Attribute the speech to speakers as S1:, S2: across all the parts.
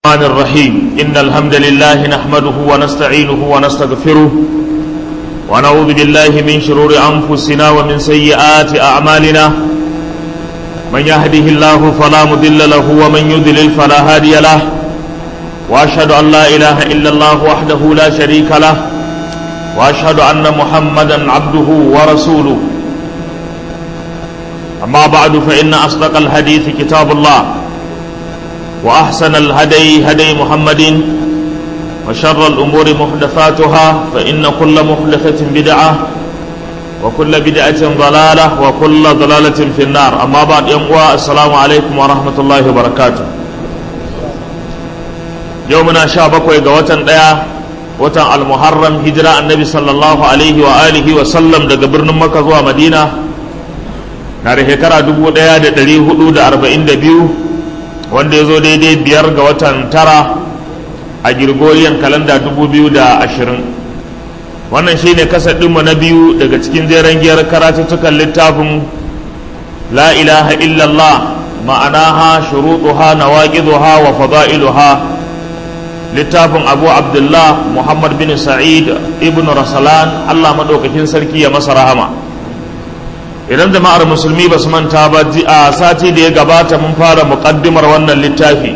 S1: الرحمن الرحيم إن الحمد لله نحمده ونستعينه ونستغفره ونعوذ بالله من شرور أنفسنا ومن سيئات أعمالنا من يهده الله فلا مضل له ومن يضلل فلا هادي له وأشهد أن لا إله إلا الله وحده لا شريك له وأشهد أن محمدا عبده ورسوله أما بعد فإن أصدق الحديث كتاب الله وأحسن الهدي هدي محمد وشر الأمور محدثاتها فإن كل محدثة بدعة وكل بدعة ضلالة وكل ضلالة في النار أما بعد يوم السلام عليكم ورحمة الله وبركاته يومنا شابك ويقوة ديا وتن المحرم هجرة النبي صلى الله عليه وآله وسلم daga birnin Makka zuwa Madina na da shekara 1442 wanda ya zo daidai biyar ga watan tara a girgoriyan kalanda 2020 wannan shine kasadinmu na biyu daga cikin jeren giyar karatuttukan littafin la ilaha illallah ma'anaha shuruɗuha nawaqiduha wa fada'iluha littafin abu abdullah muhammad bin sa'id ibn rasalan allah maɗaukakin sarki ya masa rahama idan jama'ar musulmi ba su manta ba a sati da ya gabata mun fara muƙaddimar wannan littafi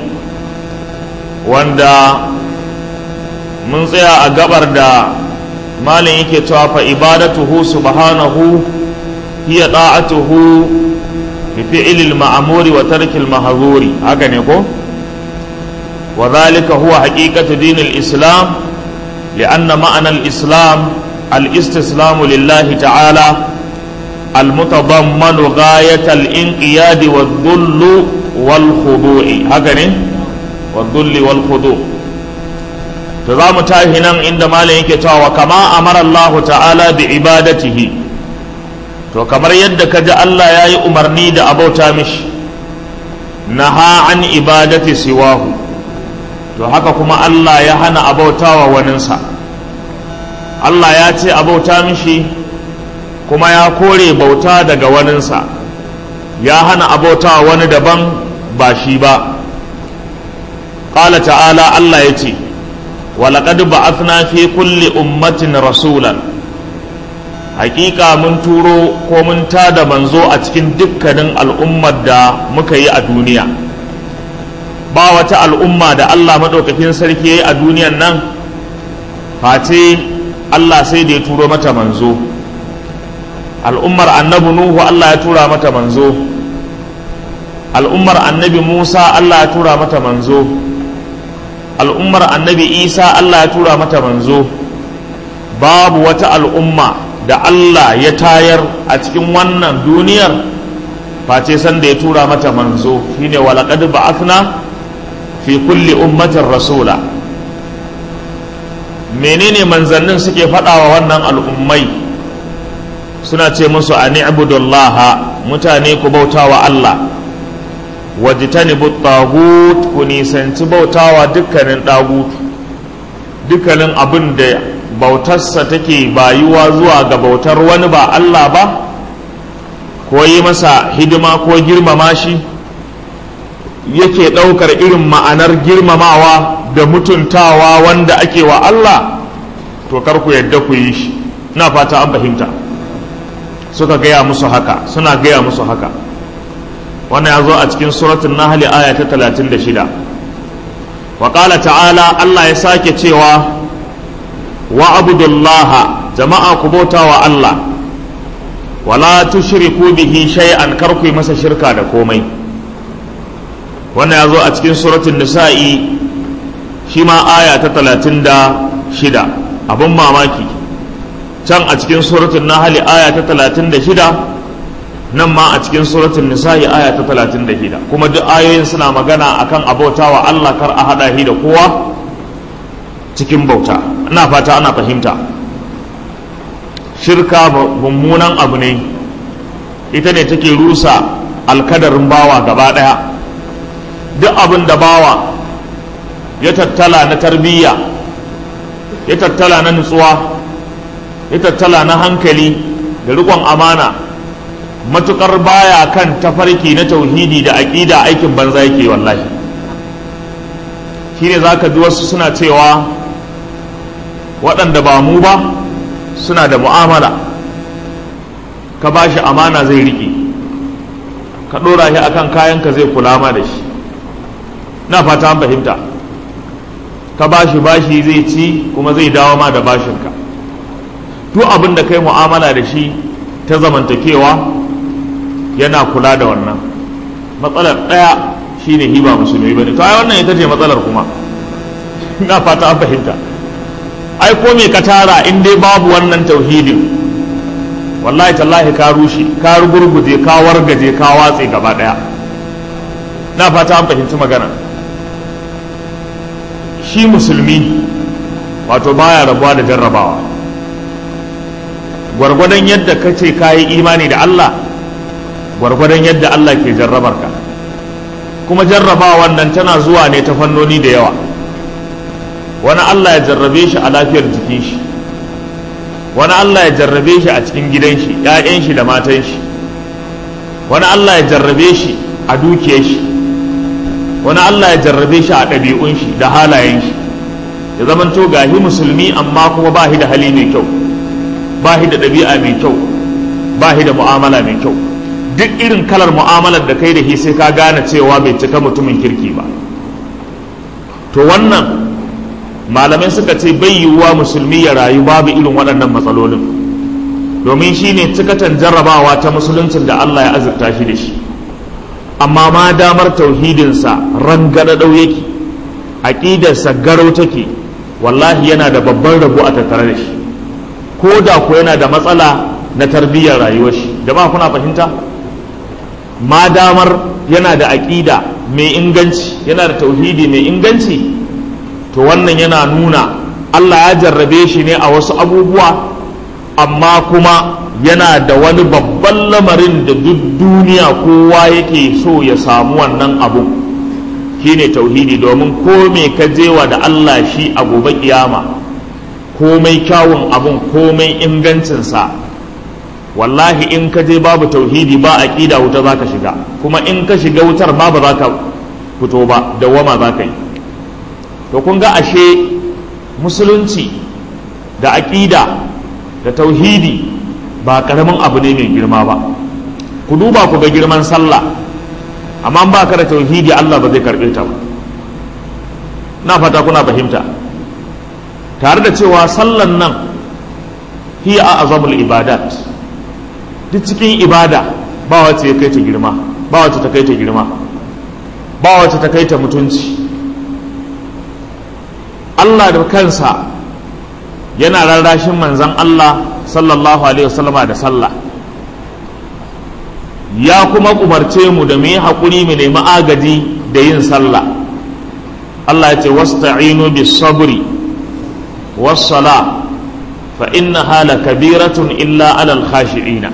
S1: wanda mun tsaya a gabar da malin yake cewa fa ibadatuhu subhanahu hiya da'atuhu bi fi'lil ma'muri wa tarkil mahzuri haka ne ko wa dhalika huwa haqiqatu dinil islam li'anna ma'ana al-islam al-istislamu lillahi ta'ala المتضمن غاية الانقياد والذل والخضوع هكذا والذل والخضوع تزام تاهنا عند مالك وكما أمر الله تعالى بعبادته to kamar yadda ka ji Allah ya yi umarni da abauta mishi naha an ibadati siwahu to haka kuma Allah ya hana abautawa waninsa Allah ya ce abauta mishi kuma ya kore bauta daga waninsa ya hana abauta wani daban ba shi ba ƙala ta'ala Allah ya ce walaƙad ba'athna fi kulli ummatin rasulan hakika mun turo ko mun tada manzo a cikin dukkanin al'ummar da muka yi a duniya ba wata al'umma da Allah maɗaukakin sarki ya yi a duniyan nan face Allah sai da ya turo mata manzo al'ummar annabi nuhu Allah ya tura mata manzo al'ummar annabi musa Allah ya tura mata manzo al'ummar annabi isa Allah ya tura mata manzo babu wata al'umma da Allah ya tayar a cikin wannan duniyar face sanda ya tura mata manzo shine walaqad ba'athna fi kulli ummatin rasula menene manzannin suke faɗawa wannan al'ummai suna ce musu a ni'budullaha mutane ku bautawa Allah wajtanibu tagut ku nisanci bautawa dukkanin dagut dukkanin abin da bautarsa take bayuwa zuwa ga bautar wani ba Allah ba ko yi masa hidima ko girmama shi yake ɗaukar irin ma'anar girmamawa da mutuntawa wanda ake wa Allah to kar ku yadda ku yi shi ina fata an fahimta suka gaya musu haka suna gaya musu haka wannan ya zo a cikin suratun nahli aya ta 36 wa qala ta'ala Allah ya sake cewa wa abudullaha jama'a ku bauta wa Allah wala tushriku bihi shay'an kar ku yi masa shirka da komai wannan ya zo a cikin suratun nisa'i shi ma aya ta 36 abin mamaki can a cikin suratun nahali aya ta talatin da shida nan ma a cikin suratun nisa'i aya ta talatin da shida kuma duk ayoyin suna magana akan abauta wa Allah kar a haɗa shi da kowa cikin bauta ina fata ana fahimta shirka mummunan abu ne ita ne take rusa alkadarin bawa gaba ɗaya duk abin da bawa ya tattala na tarbiyya ya tattala na nutsuwa ya tattala na hankali da rikon amana matukar baya kan tafarki na tauhidi da aƙida aikin banza yake wallahi shine za ka ji wasu suna cewa waɗanda ba mu ba suna da mu'amala ka ba shi amana zai riƙe ka ɗora shi akan kayanka zai kula ma da shi na fata an fahimta ka ba shi bashi zai ci kuma zai dawo ma da bashinka duk abin da kai mu'amala da shi ta zamantakewa yana kula da wannan matsalar ɗaya shine hiba musulmi bane to ai wannan ita ce matsalar kuma ina fata an fahimta ai ko me ka tara in dai babu wannan tauhidin wallahi tallahi ka rushe ka rugurguje ka wargaje ka watse gaba daya na fata an fahimci magana shi musulmi wato baya rabuwa da jarrabawa gwargwadon yadda ka ce ka yi imani da Allah gwargwadon yadda Allah ke jarrabar ka kuma jarrabawan nan tana zuwa ne ta fannoni da yawa wani Allah ya jarrabe shi a lafiyar jikin shi wani Allah ya jarrabe shi a cikin gidan shi ‘ya'yan shi da matan shi wani Allah ya jarrabe shi a dukiyar shi wani Allah ya jarrabe shi a ɗabi'un shi da halayen shi ya zamanto gahi musulmi amma kuma ba shi da hali mai kyau ba shi da ɗabi'a mai kyau ba shi da mu'amala mai kyau duk irin kalar mu'amalar da kai da shi sai ka gane cewa bai cika mutumin kirki ba to wannan malamai suka ce bai yiwuwa musulmi ya rayu babu irin waɗannan matsalolin domin shi ne cikatan jarrabawa ta musuluncin da Allah ya azurta shi da shi amma ma damar tauhidinsa rangadadau yake aƙidarsa garau take wallahi yana da babban rabo a tattare da shi ko da ko yana da matsala na tarbiyyar rayuwar shi jama'a kuna fahimta ma damar yana da aƙida mai inganci yana da tauhidi mai inganci to wannan yana nuna Allah ya jarrabe shi ne a wasu abubuwa amma kuma yana da wani babban lamarin da duk duniya kowa yake so ya samu wannan abu shine tauhidi domin ko me ka jewa da Allah shi a gobe kiyama komai kyawun abun komai ingancinsa wallahi in ka je babu tauhidi ba aqida wuta zaka shiga kuma in ka shiga wutar ma ba za ka fito ba dawama za ka yi to kun ga ashe musulunci da aƙida da tauhidi ba ƙaramin abu ne mai girma ba ku duba ku ga girman sallah amma ba ka da tauhidi Allah ba zai karɓe ta ba na fata kuna fahimta tare da cewa sallan nan hiya a azamul ibadat duk cikin ibada ba wacce ya kai ta girma ba wacce ta kai ta girma ba wacce ta kai ta mutunci Allah da kansa yana rarrashin manzan Allah sallallahu alaihi wasallama da sallah ya kuma umarce mu da mu yi haƙuri mu nemi agaji da yin sallah Allah ya ce wasta'inu bis sabri was sala fa innaha lakabiratun illa alal khashi'ina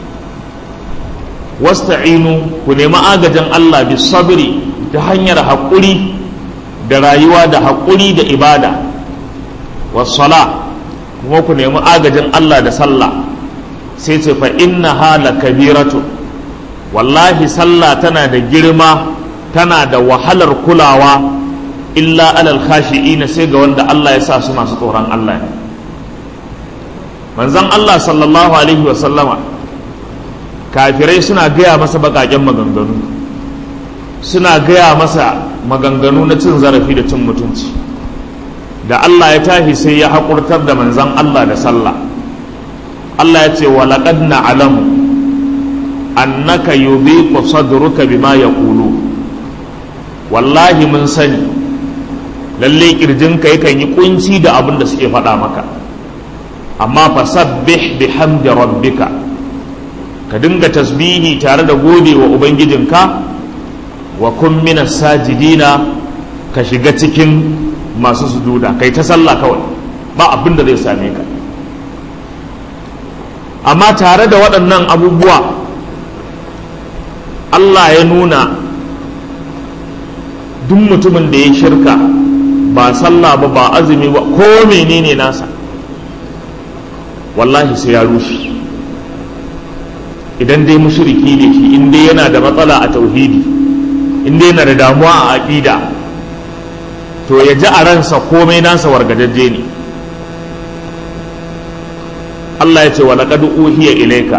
S1: wasta'inu ku nemi agajin Allah bis sabri ta hanyar haƙuri da rayuwa da haƙuri da ibada wasala kuma ku nemi agajin Allah da sallah sai ce fa inna hala kabiratu wallahi sallah tana da girma tana da wahalar kulawa illa alal khashi'ina sai ga wanda Allah ya sa su masu tsoron Allah ne manzon Allah sallallahu alaihi wa sallama kafirai suna gaya masa baƙaƙen maganganu suna gaya masa maganganu na cin zarafi da cin mutunci da Allah ya tashi sai ya haƙurtar da manzan Allah da sallah Allah ya ce walaƙad na'lamu annaka yudhiqu sadruka bima yaqulu wallahi mun sani lalle kirjinka yakan yi kunci da abin da suke faɗa maka amma fasabbih bihamdi rabbika ka dinga tasbihi tare da gode wa ubangijinka wa kun minas sajidina ka shiga cikin masu sujuda kai ta sallah kawai ba abin da zai same ka amma tare da waɗannan abubuwa Allah ya nuna duk mutumin da ya shirka ba sallah ba ba azumi ba ko menene nasa wallahi sai ya rushe idan dai mushriki ne shi in dai yana da matsala a tauhidi in dai yana da damuwa a aƙida to ya ji a ransa komai nasa wargajajje ne Allah ya ce wa laqad uhiya ilayka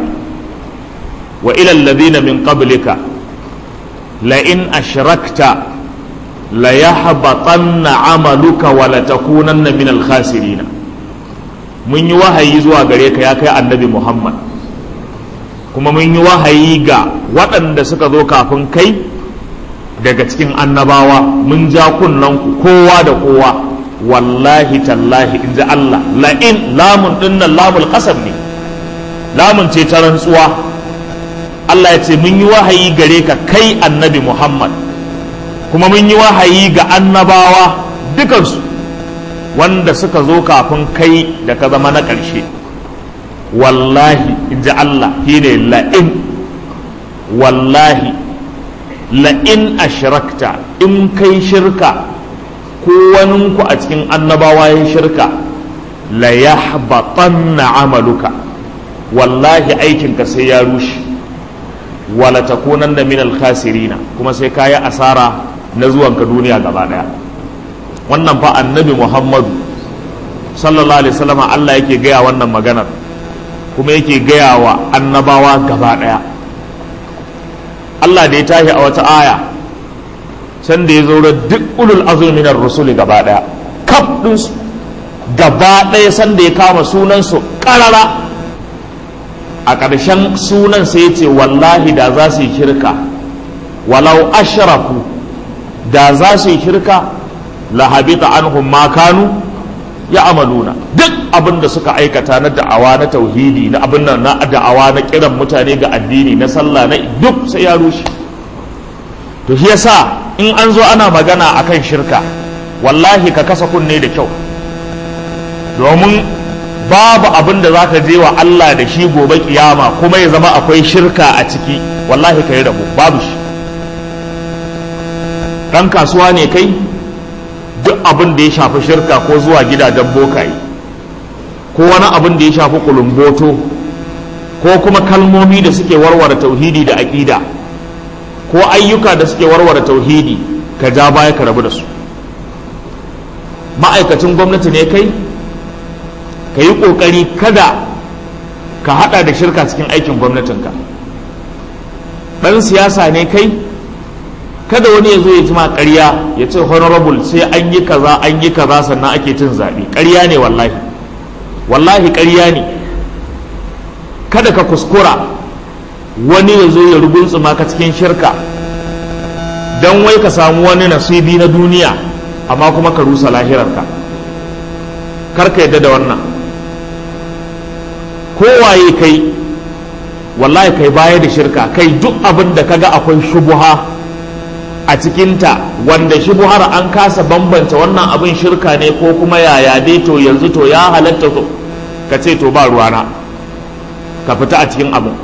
S1: wa ila alladhina min qablika la in ashrakta la yahbatanna amaluka wa la takunanna min al khasirin mun yi wahayi zuwa gare ka ya kai annabi Muhammad kuma mun yi wahayi ga waɗanda suka zo kafin kai daga cikin annabawa mun ja kunnen kowa da kowa wallahi tallahi in ji Allah la'in lamun dinnan lamul qasam ne lamun ce ta rantsuwa Allah ya ce mun yi wahayi gare ka kai annabi Muhammad kuma mun yi wahayi ga annabawa dukansu wanda suka zo kafin kai da ka zama na ƙarshe wallahi in ji Allah shine la'in wallahi la'in ashrakta in kai shirka ko waninku a cikin annabawa ya shirka la yahbatanna amaluka wallahi aikinka sai ya rushe wala takunanna min al-khasirina kuma sai kayi asara na zuwanka duniya gaba daya wannan fa annabi Muhammadu sallallahu alaihi wasallam Allah yake gaya wannan maganar kuma yake gaya wa annabawa gaba daya Allah da ya tashi a wata aya san da ya zo duk ulul azumi minar rusuli gaba daya kaf ɗinsu gaba ɗaya san da ya kama sunansu ƙarara a ƙarshen sunan sai ya ce wallahi da za su yi shirka walau ashrafu da za su yi shirka lahabita anhum ma kanu ya amaluna duk abin da suka aikata na da'awa na tauhidi na abin nan na da'awa na kiran mutane ga addini na sallah na duk sai ya rushe to shi yasa in an zo ana magana akan shirka wallahi ka kasa kunne da kyau domin babu abin da zaka je wa Allah da shi gobe kiyama kuma ya zama akwai shirka a ciki wallahi ka yi rabu babu shi ɗan kasuwa ne kai duk abin da ya shafi shirka ko zuwa gidajen bokaye ko wani abin da ya shafi kulumboto ko kuma kalmomi da suke warware tauhidi da aƙida ko ayyuka da suke warware tauhidi ka ja baya ka rabu da su ma'aikacin gwamnati ne kai ka yi ƙoƙari kada ka haɗa da shirka cikin aikin gwamnatinka ɗan siyasa ne kai kada wani ya zo ya jima ƙarya ya ce honorable sai an yi kaza an yi kaza sannan ake cin zaɓe ƙarya ne wallahi wallahi ƙarya ne kada ka kuskura wani ya zo ya ruguntsuma ka cikin shirka don wai ka samu wani nasibi na duniya amma kuma ka rusa lahirarka kar ka yadda da wannan kowaye kai wallahi kai baya da shirka kai duk abin da kaga akwai shubuha a cikinta wanda shubuhar an kasa bambanta wannan abin shirka ne ko kuma yaya dai to yanzu to ya halatta to ka ce to ba ruwana ka fita a cikin abin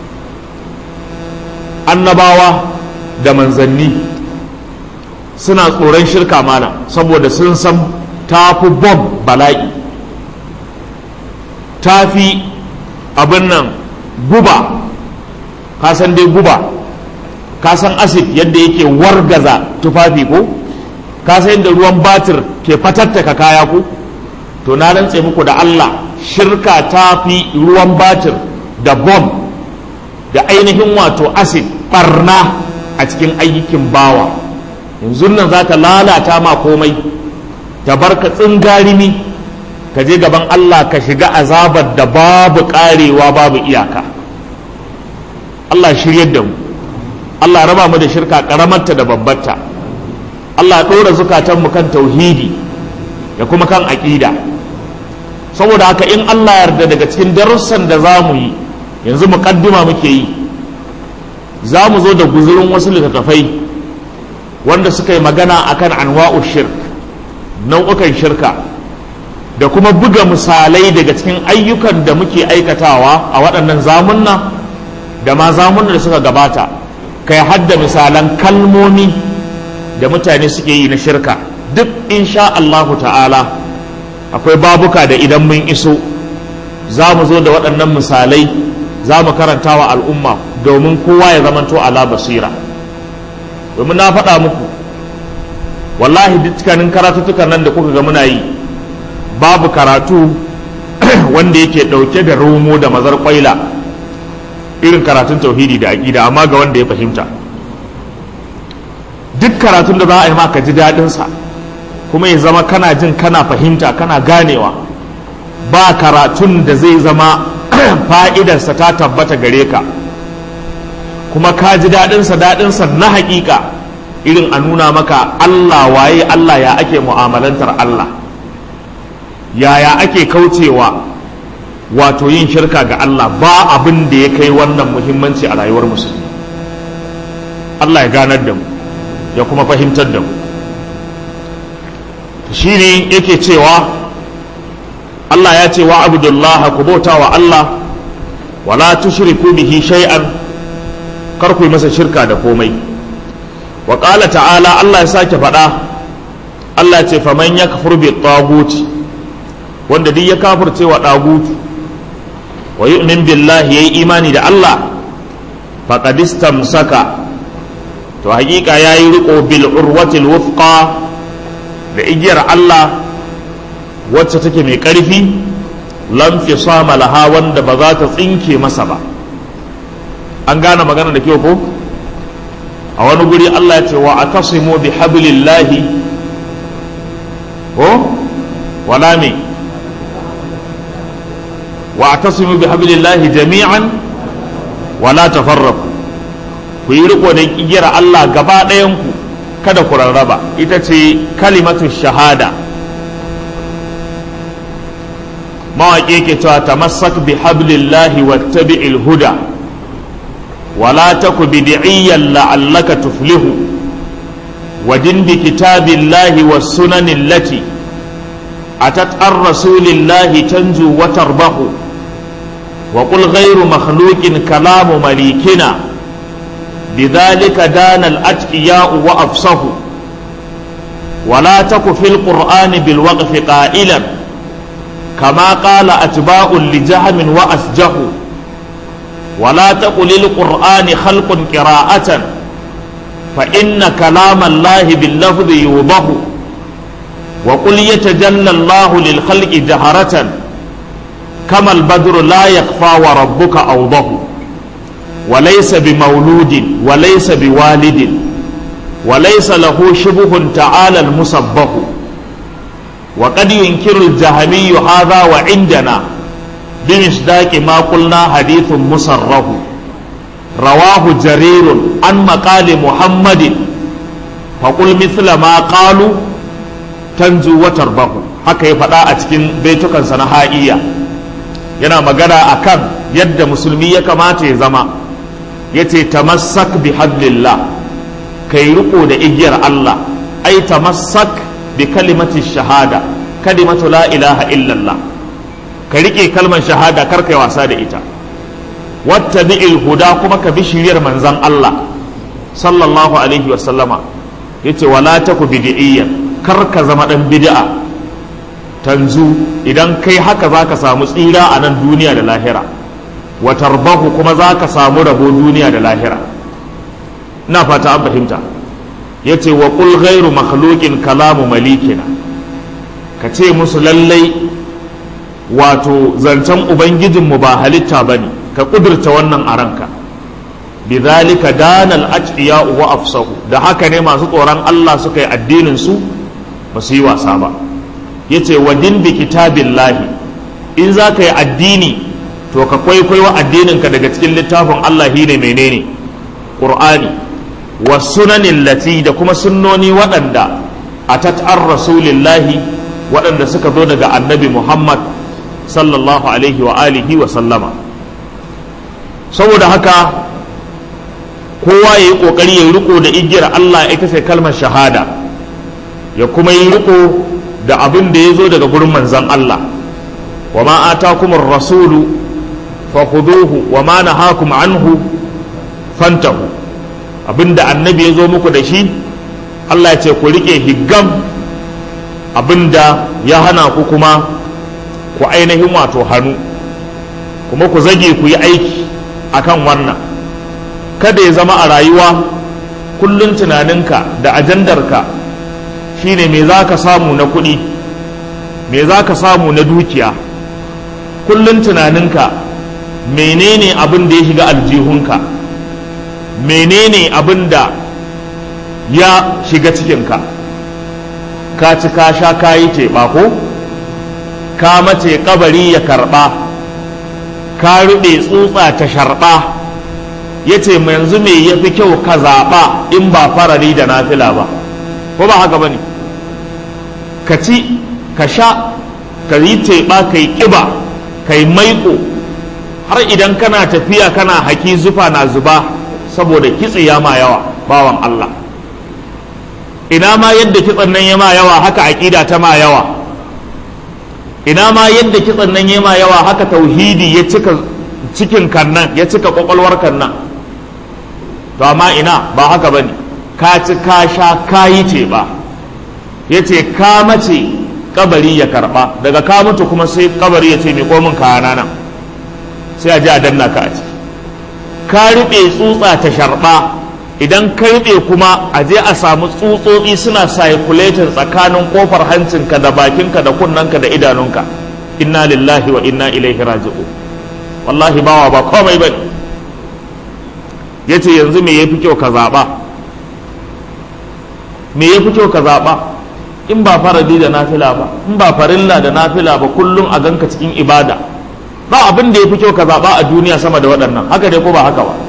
S1: annabawa da manzanni suna tsoron shirka mana saboda sun san tafi bom bala'i tafi abin nan guba ka san dai guba ka san acid yadda yake wargaza tufafi ko ka san yadda ruwan batir ke fatattaka kaya ko to na rantse muku da Allah shirka ta fi ruwan batir da bom da ainihin wato acid barna a cikin ayyukin bawa yanzu nan za ka lalata ma komai ta barka tsingarimi ka je gaban Allah ka shiga azabar da babu karewa babu iyaka Allah shiryar da mu Allah raba mu da shirka karamarta da babbarta Allah ɗora zukatanmu kan tauhidi da kuma kan aƙida saboda haka in Allah yarda daga cikin darussan da za mu yi yanzu muƙaddima muke yi za mu zo da guzurin wasu littattafai wanda suka yi magana akan anwa'u shirk nau'ukan shirka da kuma buga misalai daga cikin ayyukan da muke aikatawa a waɗannan zamunna da ma zamunna da suka gabata kai hadda misalan kalmomi da mutane suke yi na shirka duk insha Allahu ta'ala akwai babuka da idan mun iso za mu zo da waɗannan misalai za mu karanta wa al'umma domin kowa ya zamanto ala basira domin na faɗa muku wallahi dukkanin karatuttukan nan da kuka ga muna yi babu karatu wanda yake ɗauke da romo da mazar kwaila irin karatun tauhidi da aƙida amma ga wanda ya fahimta duk karatun da za a yi maka ji daɗinsa kuma ya zama kana jin kana fahimta kana ganewa ba karatun da zai zama fa'idarsa ta tabbata gare ka kuma ka ji daɗinsa daɗinsa na haƙiƙa irin a nuna maka Allah waye Allah ya ake mu'amalantar Allah yaya ake kaucewa wato yin shirka ga Allah ba abin da ya kai wannan muhimmanci a rayuwar musulmi Allah ya ganar da mu ya kuma fahimtar da mu shi ne yake cewa Allah ya ce wa abdullaha ku bauta wa Allah wala tushriku bihi shay'an kar ku yi masa shirka da komai wa qala ta'ala Allah ya sake faɗa Allah ya ce faman yakfur bi taguti wanda duk ya kafirce wa dagutu wa yu'min billahi yayi imani da Allah faqad istamsaka to hakika yayi riko bil urwatil wufqa da igiyar Allah wacce take mai ƙarfi lam fi sama laha wanda ba za ta tsinke masa ba an gane magana da kyau ko a wani guri Allah ya ce wa atasimu bi hablillahi ko wala me wa atasimu bi hablillahi jami'an wala tafarraqu ku yi riko da igiyar Allah gaba ɗayan ku kada ku rarraba ita ce kalimatu shahada mawaƙi ke cewa tamassak bi hablillahi wattabi'il huda wala taku bid'iyyan la'allaka tuflihu wadin bi kitabillahi was sunanin lati atat ar rasulillahi tanju wa tarbahu wa qul ghayru makhluqin kalamu malikina بذلك دان الأتقياء وأفصحوا ولا تك في القرآن بالوقف قائلا كما قال أتباع لجهم وأسجه ولا تقل للقرآن خلق قراءة فإن كلام الله باللفظ يوضح وقل يتجلى الله للخلق جهرة كما البدر لا يخفى وربك أوضح وليس بمولود وليس بوالد وليس له شبه تعالى المسبح وقد ينكر الجهمي هذا وعندنا بمصداق ما قلنا حديث مسره رواه جرير عن مقال محمد فقل مثل ما قالوا تنجو وتربه haka ya faɗa a cikin baitukansa na ha'iya yana magana akan yadda musulmi ya kamata ya zama ya ce tamassak bi hablillah kai riko da igiyar Allah ai tamassak bi kalimati shahada kalimatu la ilaha illallah ka rike kalmar shahada kar kai wasa da ita wattabi'il huda kuma ka bi shiriyar manzon Allah sallallahu alaihi wa sallama yace wala taku bid'iyyan kar ka zama dan bid'a tanzu idan kai haka zaka samu tsira a nan duniya da lahira wa tarbahu kuma zaka samu rabo duniya da lahira ina fata an fahimta yace wa qul ghairu makhluqin kalamu malikina ka ce musu lallai wato zancen ubangijinmu ba halitta bane ka kudurta wannan a ranka bidhalika danal atqiya wa afsahu da haka ne masu tsoron Allah suka yi addinin su ba su yi wasa ba yace wa din bi kitabillahi in za ka yi addini to ka kwaikwayo addininka daga cikin littafin Allah shine menene qur'ani wa sunanin lati da kuma sunnoni waɗanda a tat'ar rasulillahi waɗanda suka zo daga annabi muhammad sallallahu alaihi wa alihi wa sallama saboda haka kowa ya yi ƙoƙari ya yi riko da igiyar allah ita ce kalmar shahada ya kuma yi riko da abin da ya zo daga gurin manzan allah wa ma atakumur rasulu fakhuduhu wa ma nahakum anhu fantahu abinda annabi ya zo muku da shi Allah ya ce ku rike higgam abinda ya hana ku kuma ku ainihin wato hannu kuma ku zage ku yi aiki akan wannan kada ya zama a rayuwa kullum tunaninka da ajandarka shine me za ka samu na kuɗi me za ka samu na dukiya kullum tunaninka menene abin da ya shiga aljihunka menene abin da ya shiga cikinka ka ci ka sha ka yi teɓa ko ka mace kabari ya karɓa ka ruɓe tsutsa ta sharɓa ya ce yanzu me ya fi kyau ka zaɓa in ba farari da nafila ba ko ba haka ba ne ka ci ka sha ka yi teɓa ka yi ƙiba ka yi maiƙo har idan kana tafiya kana haki zufa na zuba saboda kitse ya ma yawa bawan Allah ina ma yadda kitsen nan ya ma yawa haka aƙida ta ma yawa ina ma yadda kitsen nan ya ma yawa haka tauhidi ya cika cikin kannan ya cika kwakwalwar kannan to amma ina ba haka bane ka ci ka sha ka yi ce ba ya ce ka mace kabari ya karba daga ka mutu kuma sai kabari ya ce mai komin kayana nan sai a ji a danna ka a ciki ka riɓe tsutsa ta sharɓa idan ka riɓe kuma a je a samu tsutsotsi suna circulating tsakanin kofar hancinka da bakinka da kunnanka da idanunka inna lillahi wa inna ilaihi raji'u wallahi bawa ba komai bane yace yanzu me yafi kyau ka zaɓa me yafi kyau ka zaɓa in ba faradi da nafila ba in ba farilla da nafila ba kullum a ganka cikin ibada ba abin da ya fi kyau ka zaɓa a duniya sama da waɗannan haka dai ko ba haka ba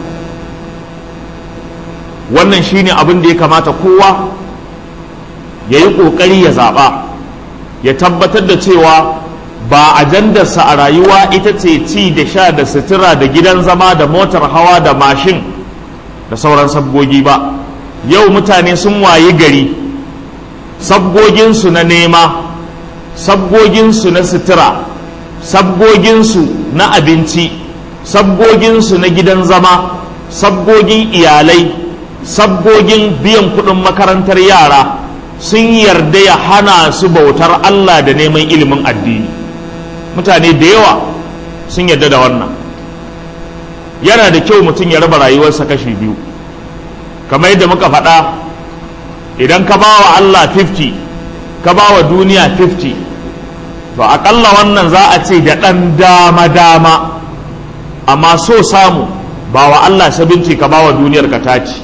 S1: wannan shine abin da ya kamata kowa ya yi ƙoƙari ya zaɓa ya tabbatar da cewa ba ajandarsa a rayuwa ita ce ci da sha da sutura da gidan zama da motar hawa da mashin da sauran sabgogi ba yau mutane sun wayi gari sabgoginsu na nema sabgoginsu na sutura sabgoginsu na abinci sabgoginsu na gidan zama sabgogin iyalai sabgogin biyan kuɗin makarantar yara sun yarda ya hana su bautar Allah da neman ilimin addini mutane da yawa sun yarda da wannan yana da kyau mutum ya raba rayuwarsa kashi biyu kamar yadda muka faɗa idan ka ba wa Allah 50 ka ba wa duniya 50 to aƙalla wannan za a ce da ɗan dama-dama amma so samu ba wa Allah 70 ka ba wa duniyar ka taci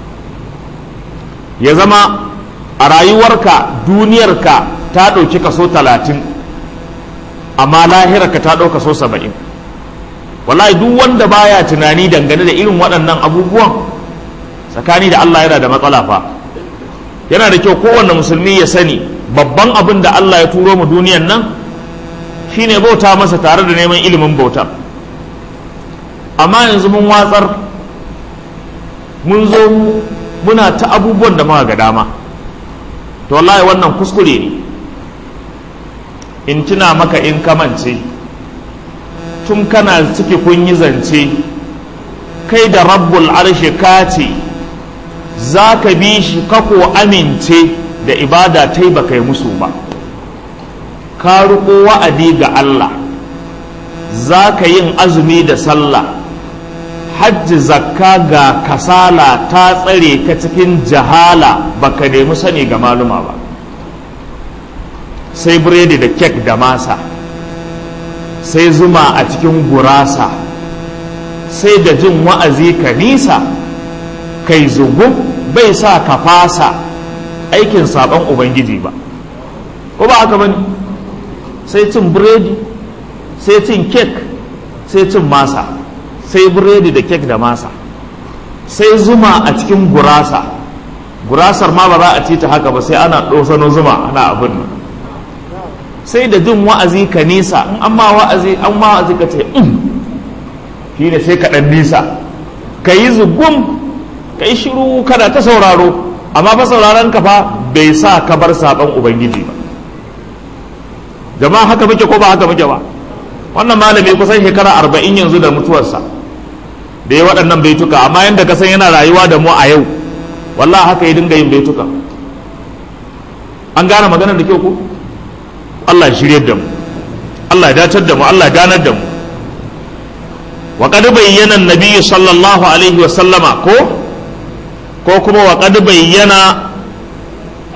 S1: ya zama a rayuwarka duniyarka ta ɗauki kaso 30 amma lahirarka ta ɗauka kaso 70 wallahi duk wanda baya tunani dangane da irin waɗannan abubuwan tsakani da Allah yana da matsala fa yana da kyau kowanne musulmi ya sani babban abin da Allah ya turo mu duniyan nan shine bauta masa tare da neman ilimin bauta amma yanzu mun watsar mun zo muna ta abubuwan da muka ga dama to wallahi wannan kuskure ne in tuna maka in kamance tun kana ciki kun yi zance kai da rabbul arshi ka ce za ka bi shi kako amince da ibada ta yi baka yi musu ba ka riƙo wa'adi ga Allah za ka yin azumi da sallah hajji zakka ga kasala ta tsare ka cikin jahala baka nemi sani ga maluma ba sai biredi da kek da masa sai zuma a cikin gurasa sai da jin wa'azi ka nisa kai zugun bai sa ka fasa aikin sabon ubangiji ba ko ba haka bane sai cin biredi sai cin kek sai cin masa sai biredi da kek da masa sai zuma a cikin gurasa gurasar ma ba za a ci ta haka ba sai ana ɗosano zuma ana abin nan sai da jin wa'azi ka nisa in an ma wa'azi an ma wa'azi ka ce shi ne sai ka ɗan nisa ka yi zugum ka yi shiru kada ta sauraro amma fa sauraron ka fa bai sa ka bar saɓon ubangiji ba jama'a haka muke ko ba haka muke ba wannan malami kusan shekara arba'in yanzu da mutuwarsa da ya waɗannan baituka amma yadda ka san yana rayuwa da mu a yau wallah haka ya dinga yin baituka an gane maganar da kyau ko Allah ya shirye da mu Allah ya dacar da mu Allah ya ganar da mu wa qad bayyana an-nabi sallallahu alaihi wa sallama ko ko kuma wa qad bayyana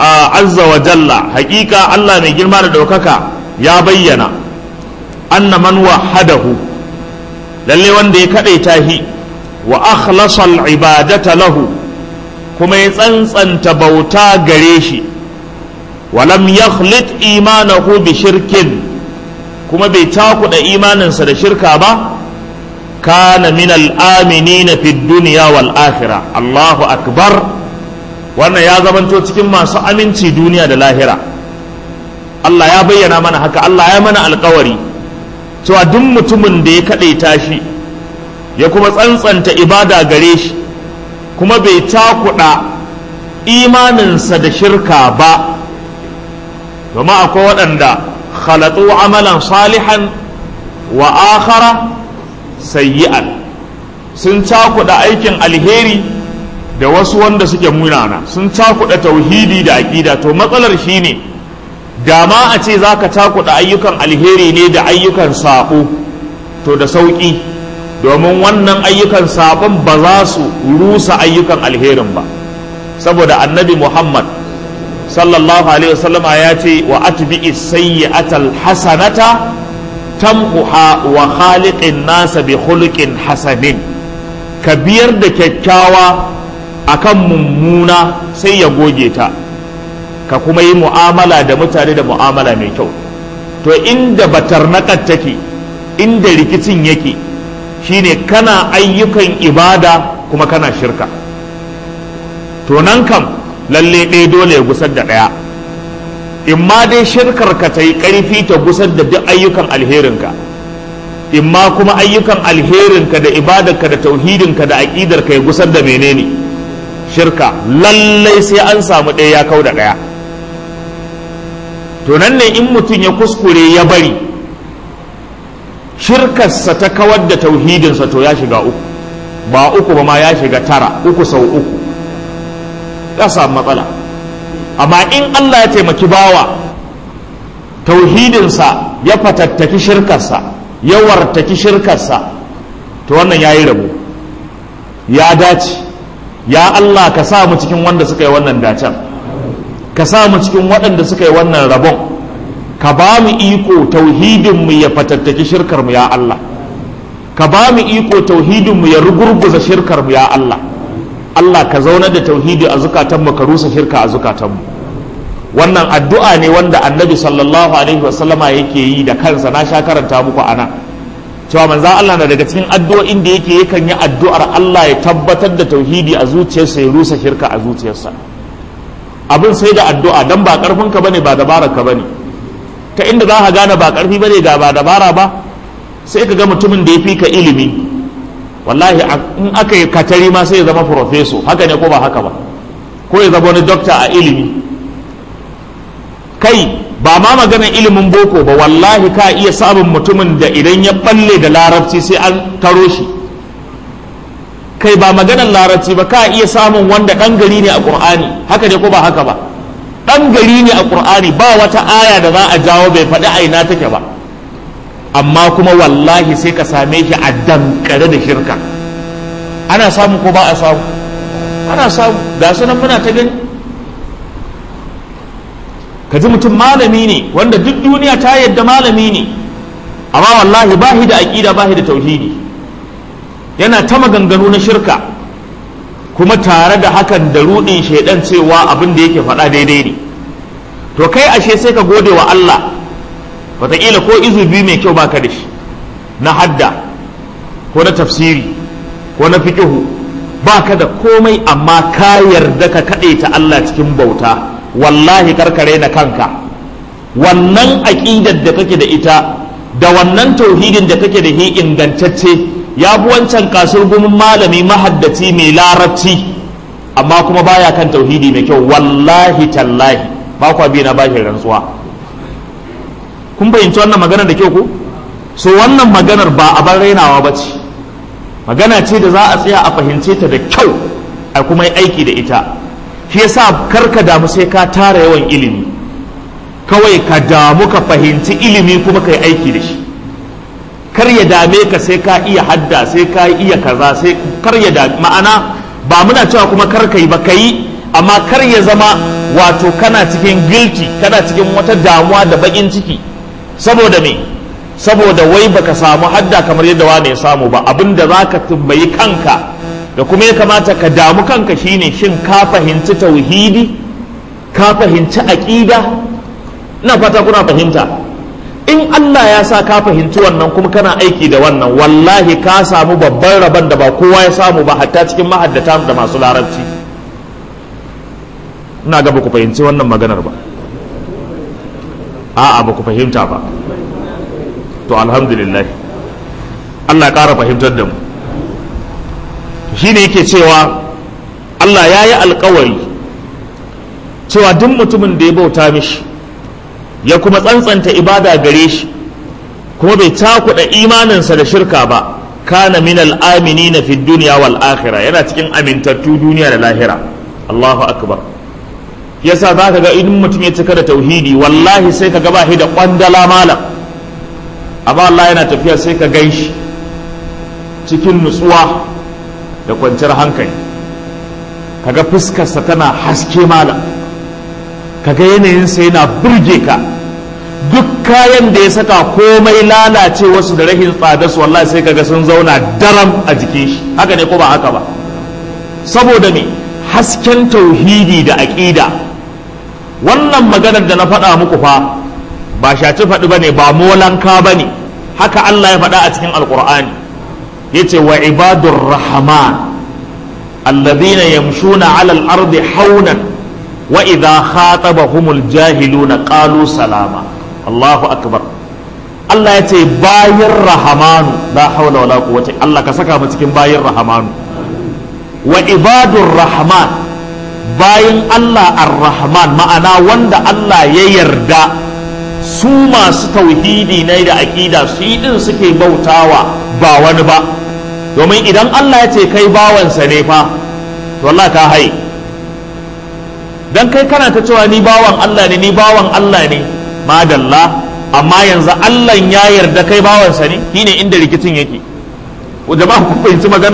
S1: azza wa jalla haƙiƙa Allah mai girma da ɗaukaka ya bayyana anna man wahadahu lalle wanda ya kaɗaita shi wa akhlasa ibadata lahu kuma ya tsantsanta bauta gare shi walam yakhlit imanahu bi shirkin kuma bai takuda imaninsa da shirka ba kana min al-aminina fi dunya wal akhirah Allahu akbar wannan ya zamanto cikin masu aminci duniya da lahira Allah ya bayyana mana haka Allah ya mana alkawari cewa duk mutumin da ya kaɗaita shi ya kuma tsantsanta ibada gare shi kuma bai takuɗa imaninsa da shirka ba domin akwai waɗanda khalatu amalan salihan wa akhara sayyi'an sun cakuɗa aikin alheri da wasu wanda suke munana sun cakuɗa tauhidi da aƙida to matsalar shine da ma a ce za ka cakuɗa ayyukan alheri ne da ayyukan saɓo to da sauƙi domin wannan ayyukan saɓon ba za su rusa ayyukan alherin ba saboda annabi muhammad sallallahu alaihi wasallama ya ce wa atbi'i sayyi'atal hasanata tamhuha wa khaliqin nasa bi khuluqin hasanin ka biyar da kyakkyawa akan mummuna sai ya goge ta ka kuma yi mu'amala da mutane da mu'amala mai kyau to inda batarnakar take inda rikicin yake shine kana ayyukan ibada kuma kana shirka to nan kam lalle ɗaya dole ya gusar da ɗaya imma dai shirkar ka ta yi ƙarfi ta gusar da duk ayyukan alherinka imma kuma ayyukan alherinka da ibadarka da tauhidinka da aƙidarka ya gusar da menene shirka lallai sai an samu ɗaya ya kau da ɗaya to nan ne in mutum ya kuskure ya bari shirkarsa ta kawar da tauhidinsa to ya shiga uku ba uku ba ma ya shiga tara uku sau uku ya samu matsala amma in Allah ya taimaki bawa tauhidinsa ya fatattaki shirkarsa ya wartaki shirkarsa to wannan ya yi rabu ya dace ya Allah ka sa mu cikin wanda suka yi wannan dacen ka sa mu cikin waɗanda suka yi wannan rabon ka ba mu iko tauhidinmu ya fatattaki shirkarmu ya Allah ka ba mu iko tauhidinmu ya rugurguza shirkarmu ya Allah Allah ka zauna da tauhidi a zukatanmu ka rusa shirka a zukatanmu wannan addu'a ne wanda annabi sallallahu alaihi wasallama yake yi da kansa na sha karanta muku ana cewa manza Allah na daga cikin addu'o'in da yake yakan yi addu'ar Allah ya tabbatar da tauhidi a zuciyarsa ya rusa shirka a zuciyarsa abin sai da addu'a dan ba karfinka bane ba dabararka bane ta inda za ka gane ba karfi bane ga ba dabara ba sai ka ga mutumin da ya fi ka ilimi wallahi in aka yi katari ma sai ya zama profeso haka ne ko ba haka ba ko ya zama wani dokta a ilimi kai ba ma maganar ilimin boko ba wallahi ka iya samun mutumin da idan ya balle da larabci sai an taro shi kai ba maganar larabci ba ka iya samun wanda ɗan gari ne a ƙur'ani haka ne ko ba haka ba ɗan gari ne a ƙur'ani ba wata aya da za a jawo bai faɗi aina take ba amma kuma wallahi sai ka same shi a dankare da shirka ana samu ko ba a samu ana samu ga sunan muna ta gani ka ji mutum malami ne wanda duk duniya ta yadda malami ne amma wallahi ba da aƙida ba da tauhidi yana ta maganganu na shirka kuma tare da hakan da ruɗin shaidan cewa abin da yake faɗa daidai ne to kai ashe sai ka gode wa Allah wataƙila ko izu biyu mai kyau baka da shi na hadda ko na tafsiri ko na fiƙihu baka da komai amma ka yarda ka kaɗe ta Allah cikin bauta wallahi karkare na kanka wannan aƙidar da kake da ita da wannan tauhidin da kake da shi ingantacce ya fi wancan kasur gumin malami mahaddaci mai larabci amma kuma baya kan tauhidi mai kyau wallahi tallahi ba kwa bi na bashi rantsuwa kun fahimci wannan maganar da kyau ko so wannan maganar ba a bar rainawa ba ce magana ce da za a tsaya a fahimce ta da kyau a kuma yi aiki da ita shi yasa kar ka damu sai ka tara yawan ilimi kawai ka damu ka fahimci ilimi kuma ka yi aiki da shi kar ya dame ka sai ka iya hadda sai ka iya kaza sai kar ya dame ma'ana ba muna cewa kuma kar ka yi ba ka yi amma kar ya zama wato kana cikin guilty kana cikin wata damuwa da bakin ciki saboda me saboda wai baka samu hadda kamar yadda wani ya samu ba abinda za ka tambayi kanka da kuma ya kamata ka damu kanka shine shin ka fahimci tauhidi ka fahimci aƙida ina fata kuna fahimta in Allah ya sa ka fahimci wannan kuma kana aiki da wannan wallahi ka samu babban rabon da ba kowa ya samu ba hatta cikin mahaddata da masu larabci ina ga ba ku fahimci wannan maganar ba a'a ba ku fahimta ba to alhamdulillah Allah ya ƙara fahimtar da mu shi ne yake cewa Allah ya yi alkawari cewa duk mutumin da ya bauta mishi ya kuma tsantsanta ibada gare shi kuma bai takuɗa imaninsa da shirka ba kana min al'amini na fi duniya wal akhira yana cikin amintattu duniya da lahira Allahu akbar yasa za ka ga idan mutum ya cika da tauhidi wallahi sai ka gaba shi da kwandala malam amma Allah yana tafiya sai ka gan shi cikin nutsuwa da kwanciyar hankali kaga fuskarsa tana haske malam kaga yanayinsa yana burge ka duk kayan da ya saka komai lalace wasu da rahin tsada su wallahi sai kaga sun zauna daram a jikin shi haka ne ko ba haka ba saboda me hasken tauhidi da aƙida wannan maganar da na faɗa muku fa ba shaci faɗi ba ne ba molanka ba ne haka Allah ya faɗa a cikin alƙur'ani ya ce wa ibadur rahman alladhina yamshuna ala al-ardi haunan wa idha khatabahumul jahiluna qalu salama Allahu akbar Allah ya ce bayin rahamanu la haula wala quwwata Allah ka saka mu cikin bayin rahamanu wa ibadur rahman bayin Allah ar-rahman ma'ana wanda Allah ya yarda su masu tauhidi ne da aƙida su yi din suke bautawa ba wani ba domin idan Allah ya ce kai bawansa ne fa to Allah ka hai dan kai kana ta cewa ni bawan Allah ne ni bawan Allah ne madalla amma yanzu Allah ya yarda kai bawansa ne shine inda rikicin yake jama'a ku fahimci magana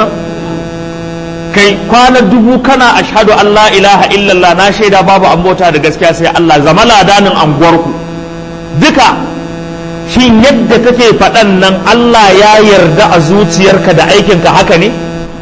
S1: kai kwana dubu kana ashhadu an la ilaha illallah na shaida babu an bauta da gaskiya sai Allah zama ladanin anguwarku duka shin yadda kake faɗan nan Allah ya yarda a zuciyarka da aikinka haka ne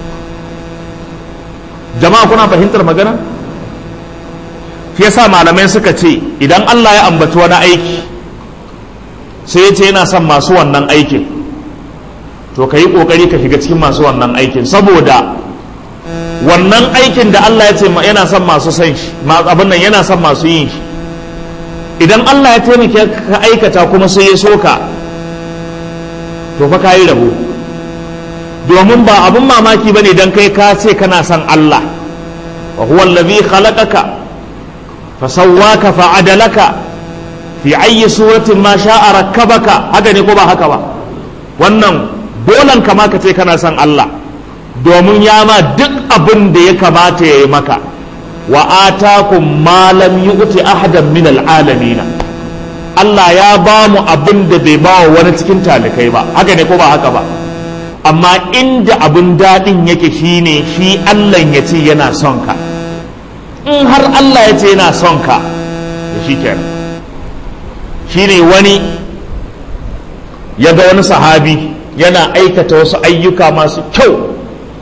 S1: jama'a kuna fahimtar magana shi yasa malamai suka ce idan Allah ya ambaci wani aiki sai ya ce yana son masu wannan aikin to ka yi ƙoƙari ka shiga cikin masu wannan aikin saboda wannan aikin da Allah ya ce yana son masu son shi abin nan yana son masu yin shi idan Allah ya taimake ka aikata kuma sai ya soka to fa kayi rabo domin ba abin mamaki bane dan kai ka ce kana son Allah wa huwa allazi khalaqaka fa sawwaka fa adalaka fi ayyi suratin ma sha'a rakkabaka haka ne ko ba haka ba wannan dolan kama ka ce kana son Allah domin ya ma duk abin da ya kamata ya yi maka wa atakum ma lam yu'ti ahadan min al'alamin Allah ya ba mu abin da bai ba wa wani cikin talikai ba haka ne ko ba haka ba amma inda abin daɗin yake shine shi Allah ya ce yana son ka in har Allah ya ce yana son ka to shi kenan shine wani ya ga wani sahabi yana aikata wasu ayyuka masu kyau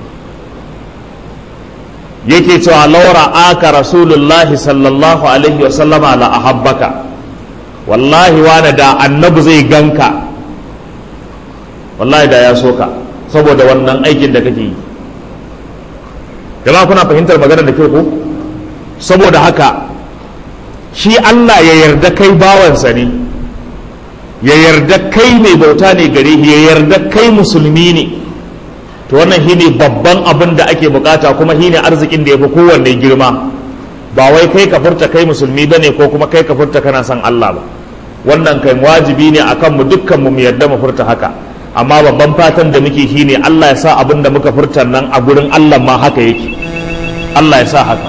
S1: yake cewa laura aka rasulullahi sallallahu alaihi wasallama la ahabbaka wallahi wani da annabi zai ganka wallahi da ya soka saboda wannan aikin da kake yi jama'a kuna fahimtar maganar da ke ko saboda haka shi Allah ya yarda kai bawansa ne ya yarda kai mai bauta ne gare ya yarda kai musulmi ne to wannan shine babban abin da ake bukata kuma shine arzikin da ya fi kowanne girma ba wai kai ka furta kai musulmi bane ko kuma kai ka furta kana son Allah ba wannan kai wajibi ne akan mu dukkan mu yarda mu furta haka amma babban fatan da muke shine Allah ya sa abin da muka furta nan a gurin Allah ma haka yake Allah ya sa haka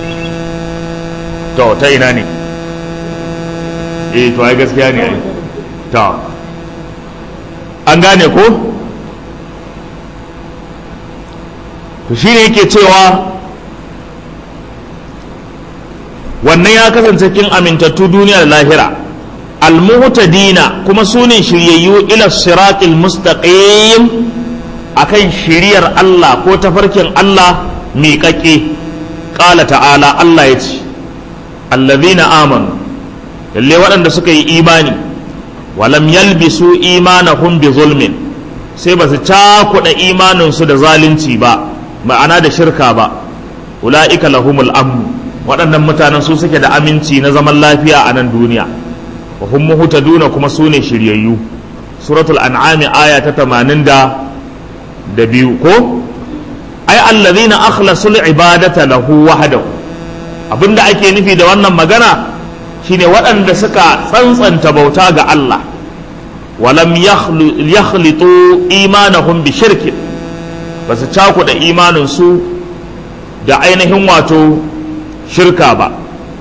S1: to ta ina ne eh to ai gaskiya ne ai to an gane ko to shine yake cewa wannan ya kasance cikin amintattu duniya da lahira almuhtadina kuma su ne shiryayyu ila siratil mustaqim akan shiriyar Allah ko tafarkin Allah miƙaƙe ƙala ta'ala Allah ya ce allazina amanu lalle waɗanda suka yi imani walam yalbisu imanahum bi zulmin sai ba su cakuɗa imaninsu da zalunci ba ma'ana da shirka ba ula'ika lahumul amnu waɗannan mutanen su suke da aminci na zaman lafiya a nan duniya wa hum muhtaduna kuma su ne shiryayyu suratul an'ami aya ta 80 da biyu ko ai allazina akhlasul ibadata lahu wahdahu abinda ake nufi da wannan magana shine waɗanda suka tsantsanta bauta ga Allah walam yakhlitu imanahum bi shirkin ba su cakuɗa imanin su da ainihin wato shirka ba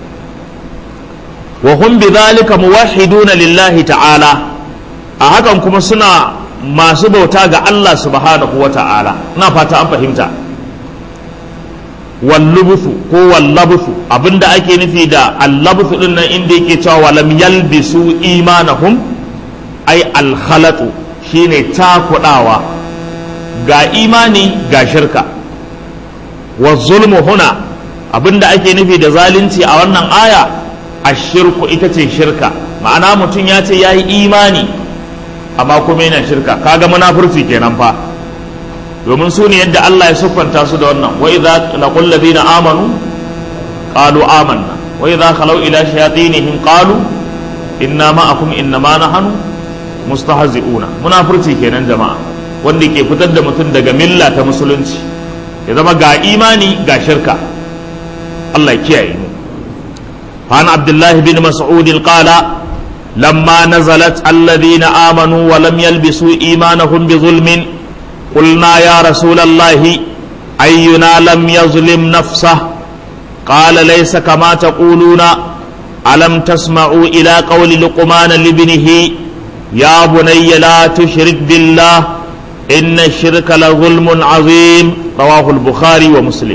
S1: wa hum bidhalika muwahhiduna lillahi ta'ala a hakan kuma suna masu bauta ga Allah subhanahu wa ta'ala na fata an fahimta wallubuthu ko wallabuthu abinda ake nufi da allabuthu din nan inda yake cewa walam yalbisu imanahum ai alkhalatu shine takudawa ga imani ga shirka wa zulmu huna abinda ake nufi da zalunci a wannan aya ashirku ita ce shirka ma'ana mutum ya ce ya yi imani amma kuma yana shirka kaga munafurci kenan fa domin su ne yadda Allah ya siffanta su da wannan wa idza laqul ladina amanu qalu amanna wa idza khalu ila shayatinihim qalu inna ma'akum innama nahnu mustahzi'una munafurci kenan jama'a wanda ke fitar da mutum daga milla ta musulunci ya zama ga imani ga shirka Allah ya kiyaye mu عن عبد الله بن مسعود قال لما نزلت الذين آمنوا ولم يلبسوا إيمانهم بظلم قلنا يا رسول الله أينا لم يظلم نفسه قال ليس كما تقولون ألم تسمعوا إلى قول لقمان لابنه يا بني لا تشرك بالله إن الشرك لظلم عظيم رواه البخاري ومسلم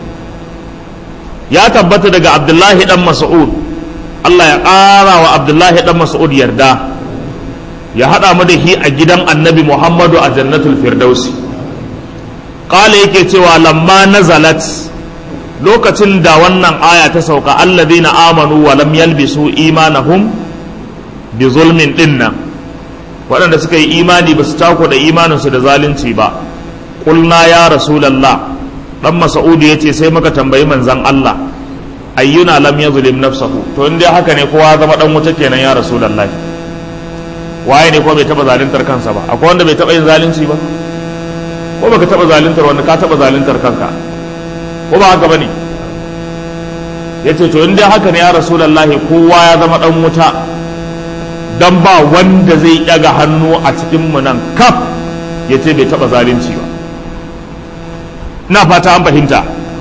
S1: ya tabbata daga abdullahi dan mas'ud Allah ya ƙara wa abdullahi dan mas'ud yarda ya haɗa mu da shi a gidan annabi muhammadu a jannatul firdausi ƙala yake cewa lamma nazalat lokacin da wannan aya ta sauka alladhina amanu wa lam yalbisu imanahum bi zulmin dinnan waɗanda suka yi imani ba su tako da imaninsu da zalunci ba ƙulna ya rasulallah dan mas'udu yace sai muka tambayi manzon Allah ayyuna lam yazlim nafsahu to in dai haka ne kowa zama dan wuta kenan ya rasulullahi waye ne ko bai taba zaluntar kansa ba akwai wanda bai taba yin zalunci ba ko baka taba zaluntar wanda ka taba zaluntar kanka ko ba haka bane yace to in dai haka ne ya rasulullahi kowa ya zama dan wuta dan ba wanda zai daga hannu a cikin mu nan kaf yace bai taba zalunci ba na fata an fahimta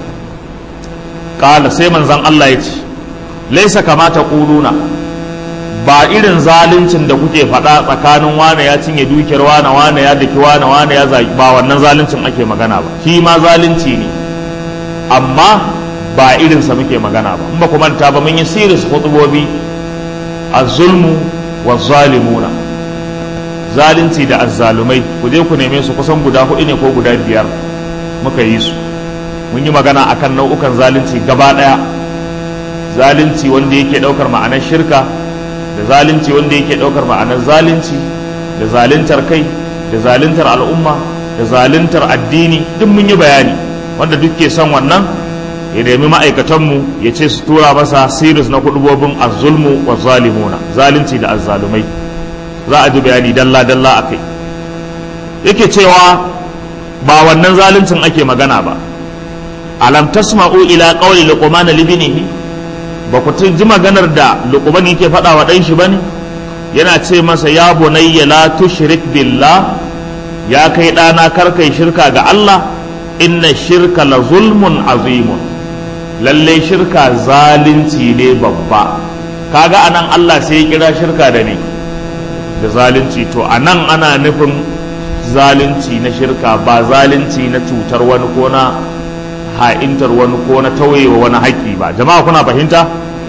S1: kala sai manzan Allah ya ce laisa kamata ƙuluna ba irin zaluncin da kuke faɗa tsakanin wane ya cinye dukiyar wane wane ya daki wane wane ya zaki ba wannan zaluncin ake magana ba shi ma zalunci ne amma ba irinsa muke magana ba in ba ku manta ba mun yi siris hutubobi a zulmu wa zalimuna zalunci da azzalumai ku je ku neme su kusan guda hudu ne ko guda biyar muka yi su mun yi magana akan nau'ukan zalunci gaba ɗaya zalunci wanda yake ɗaukar ma'anar shirka da zalunci wanda yake ɗaukar ma'anar zalunci da zaluntar kai da zaluntar al'umma da zaluntar addini duk mun yi bayani wanda duk ke son wannan ya nemi ma'aikatanmu ya ce su tura masa siris na kudubobin azzulmu wa zalimuna zalunci da azzalumai za a ji bayani dalla-dalla a kai yake cewa ba wannan zaluncin ake magana ba alam tasma'u ila qawli luqman libnihi ba ku ji maganar da luqman yake faɗa wa ɗan shi bane yana ce masa ya bunayya la tushrik billah ya kai ɗana kar kai shirka ga Allah inna shirka la zulmun azimun lalle shirka zalunci ne babba kaga anan Allah sai ya kira shirka da ne da zalunci to anan ana nufin zalunci na shirka ba zalunci na cutar wani ko na ha'intar wani ko na tauyewa wani haƙƙi ba jama'a kuna fahimta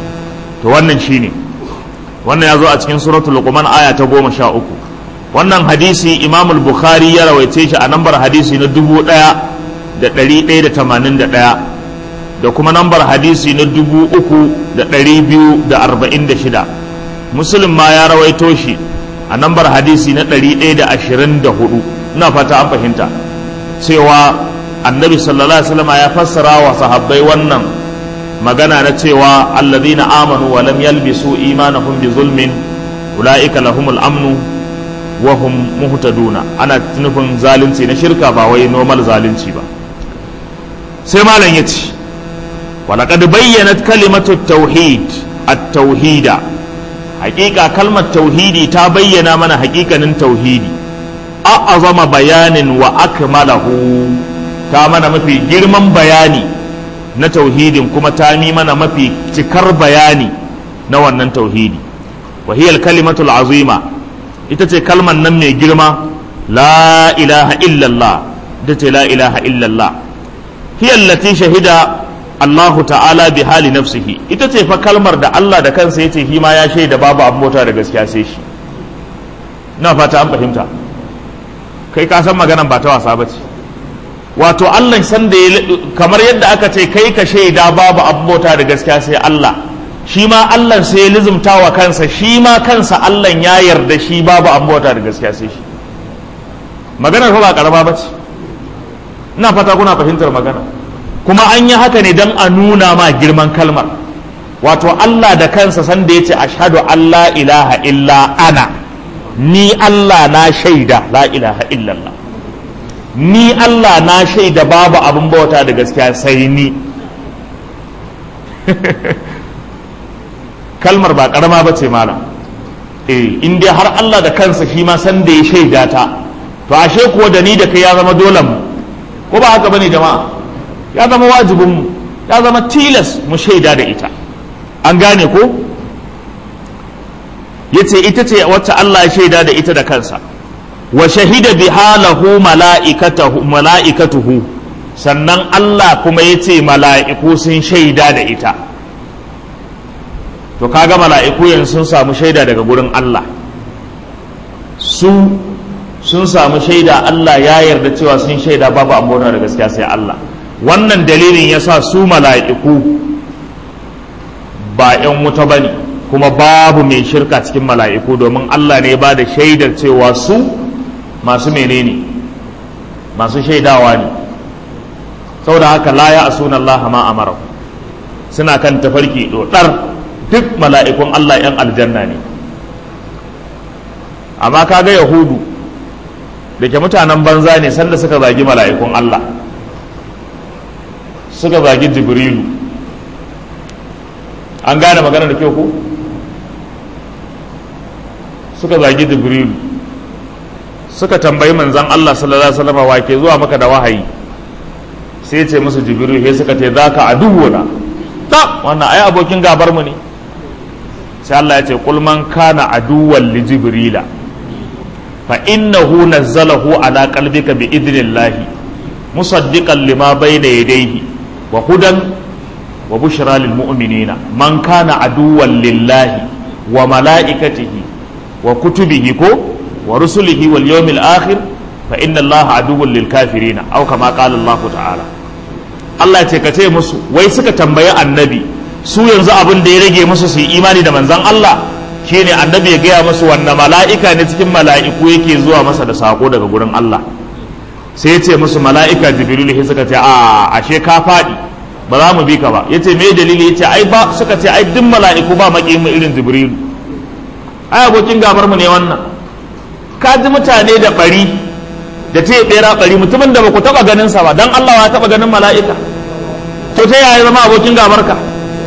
S1: to wannan shine wannan ya zo a cikin suratul luqman aya ta goma sha uku wannan hadisi imam bukhari ya rawaice shi a nambar hadisi na dubu ɗaya da ɗari ɗaya da tamanin da ɗaya da kuma nambar hadisi na dubu uku da ɗari biyu da arba'in da shida muslim ma ya rawaito shi a nambar hadisi na ɗari ɗaya da ashirin da hudu ina fata an fahimta cewa annabi sallallahu alaihi wasallam ya fassara wa sahabbai wannan magana na cewa alladhina amanu wa lam yalbisu imanahum bi zulmin ulaika lahumul amnu wa hum muhtaduna ana nufin zalunci na shirka ba wai normal zalunci ba sai malam yace walaqad bayyanat kalimatu tauhid at-tauhida haƙiƙa kalmar tauhidi ta bayyana mana haƙiƙanin tauhidi a'azama bayanin wa akmalahu ta mana mafi girman bayani na tauhidin kuma ta mi mana mafi cikar bayani na wannan tauhidi wa hiya kalimatul azima ita ce kalman nan mai girma la ilaha illallah ita ce la ilaha illallah hiya allati shahida Allahu ta'ala bi hali nafsihi ita ce fa kalmar da Allah da kansa yace shi ma ya shaida babu abin mota da gaskiya sai shi na fata an fahimta kai ka san maganan ba ta wasa ba ce wato Allah san da kamar yadda aka ce kai ka shaida babu abota da gaskiya sai Allah shi ma Allah sai ya lizumta wa kansa shi ma kansa Allah ya yarda shi babu abota da gaskiya sai shi maganar fa ba karama ba ce ina fata kuna fahimtar magana kuma an yi haka ne don a nuna ma girman kalmar wato Allah da kansa san da ya ce ashhadu Allah ilaha illa ana ni Allah na shaida la ilaha illallah ni Allah na shaida babu abin bauta da gaskiya sai ni kalmar ba karama ba ce malam eh in dai har Allah da kansa shi ma san da ya shaida ta to ashe kuwa da ni da kai ya zama dole mu ko ba haka bane jama'a ya zama wajibin mu ya zama tilas mu shaida da ita an gane ko yace ita ce wacce Allah ya shaida da ita da kansa wa shahida biha lahu mala'ikatahu mala'ikatuhu sannan Allah kuma yace mala'iku sun shaida da ita to kaga mala'iku yanzu sun samu shaida daga gurin Allah su sun samu shaida Allah ya yarda cewa sun shaida babu ambona da gaskiya sai Allah wannan dalilin yasa su mala'iku ba 'yan wuta bane kuma babu mai shirka cikin mala'iku domin Allah ne ba da shaidar cewa su masu menene masu shaidawa ne saboda haka la ya asuna Allah ma amara suna kan tafarki dodar duk mala'ikun Allah ‘yan aljanna ne amma kaga yahudu da ke mutanen banza ne sanda suka zagi mala'ikun Allah suka zagi jibrilu an gane magana da kyau ko suka zagi jibrilu suka tambayi manzan Allah sallallahu alaihi wasallam wa ke zuwa maka da wahayi sai ce musu jibrilu sai suka ce zaka aduwuna ta wannan ai abokin gabar mu ne sai Allah ya ce kul man kana aduwwan li jibrila fa innahu nazzalahu ala qalbika bi idnillahi musaddiqan lima bayna yadayhi wa hudan wa bushra lil mu'minina man kana aduwwan lillahi wa malaikatihi wa kutubihi ko wa rusulihi wal yawmil akhir fa inna allaha aduwwun lil kafirina aw kama qala Allah ta'ala Allah ya ce ka ce musu wai suka tambayi annabi su yanzu abin da ya rage musu su yi imani da manzan Allah shine annabi ya gaya musu wanne mala'ika ne cikin mala'iku yake zuwa masa da sako daga gurin Allah sai ya ce musu mala'ika jibril sai suka ce a ashe ka faɗi ba za mu bi ka ba yace me dalili yace ai ba suka ce ai duk mala'iku ba maki mu irin jibril ai abokin gabar mu ne wannan ka ji mutane da bari da ce bera bari mutumin da ba ku taba ganin sa ba dan Allah ya taba ganin mala'ika to ta yaya zama abokin gabar ka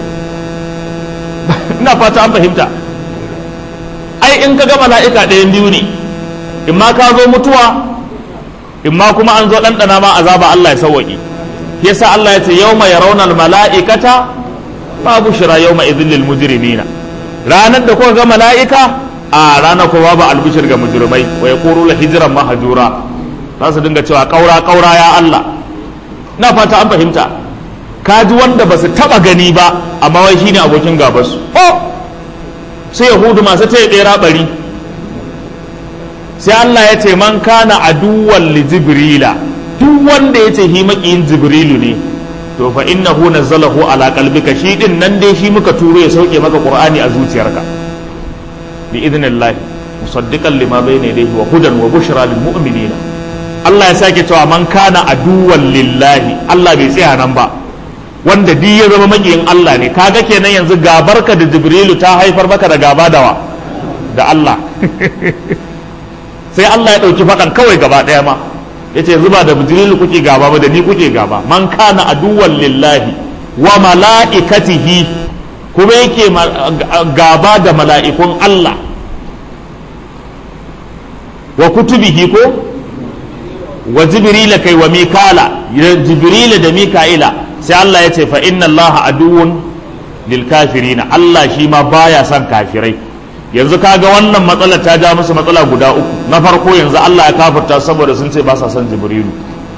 S1: ina fata an fahimta ai in ka ga mala'ika ɗayan biyu ne in ma ka zo mutuwa in ma kuma an zo ɗanɗana ma azaba Allah ya sauwaƙi yasa Allah ya ce yawma yarawna mala'ikata babu shira yawma idhil lil mujrimina ranar da kuka ga mala'ika a ranar kuma ba albishir ga mujrimai wa yaqulu la hijran mahjura za su dinga cewa kaura kaura ya Allah na fata an fahimta kaji wanda ba su taba gani ba amma wai shine abokin gabansu oh sai yahudu masu ta yi bari sai Allah ya ce man kana aduwwan li jibrila duk wanda ya ce hi makiyin jibrilu ne to fa innahu nazzalahu ala qalbika shi din nan dai shi muka turo ya sauke maka qur'ani a zuciyarka bi idnillah musaddiqan lima bayna yadayhi wa hudan wa bushra lil mu'minina Allah ya sake cewa man kana aduwwan lillahi Allah bai tsaya nan ba wanda duk ya zama makiyin Allah ne kaga kenan yanzu gabarka da jibrilu ta haifar maka da gaba dawa da Allah sai Allah ya ɗauki faɗan kawai gaba ɗaya ma ya ce zuba da jibrilu kuke gaba ba da ni kuke gaba man kana aduwan lillahi wa mala'ikatihi kuma yake gaba da mala'ikun Allah wa kutubihi ko wa jibrila kai wa mikala jibrila da mika'ila sai Allah ya ce fa inna Allah aduwwun lil kafirina Allah shi ma baya son kafirai yanzu kaga wannan matsalar ta ja musu matsala guda uku na farko yanzu Allah ya kafirta saboda sun ce ba sa son jibrilu